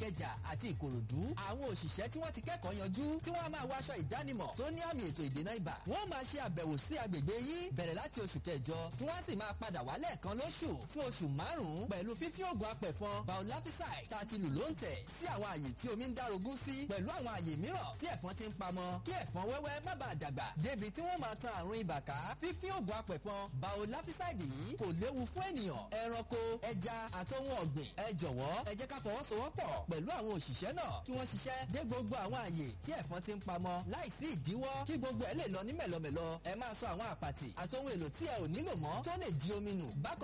ìkẹjà àti ìkòròdú àwọn òṣìṣẹ́ tí wọ́n ti kẹ́kọ̀ọ́ yanjú tí wọ́n á máa wọ aṣọ ìdánimọ̀ tó ní àmì ètò ìdènà ibà wọ́n máa ṣe àbẹ̀wò sí agbègbè yín bẹ̀rẹ̀ láti oṣù kẹjọ tí wọ́n sì máa padà wálẹ̀ kan lóṣù fún oṣù márùn-ún pẹ̀lú fífín oògùn apẹ̀fọn biolafisai tá a ti lù ló ń tẹ̀ sí àwọn àyè tí omi ń dárogún sí pẹ̀lú àwọn àyè mìíràn tí ẹ̀fọn ti ń pamọ́ kí ẹ̀fọn wẹ́wẹ́ má bàa dàgbà débi tí wọ́n máa tan àrùn ibà ká fífín oògùn apẹ̀fọn biolafiside yìí kò léwu fún ènìyàn ẹranko ẹja àti ohun ọ̀gbìn ẹ jọ̀wọ́ ẹ jẹ́ ká fọwọ́sowọ́pọ̀ pẹ̀lú àwọn òṣìṣẹ́ náà kí wọ́n ṣiṣẹ́ dé gbogbo àwọn àyè tí ẹ̀fọn ti ń pamọ́ láìsí ìdíwọ́ kí gbogbo ẹ̀ lè lọ ní mẹ̀lọmẹ̀lọ ẹ máa sọ àwọn àpàtì àti ohun èlò tí ẹ ò nílò mọ́ tó lè di omi nù bákan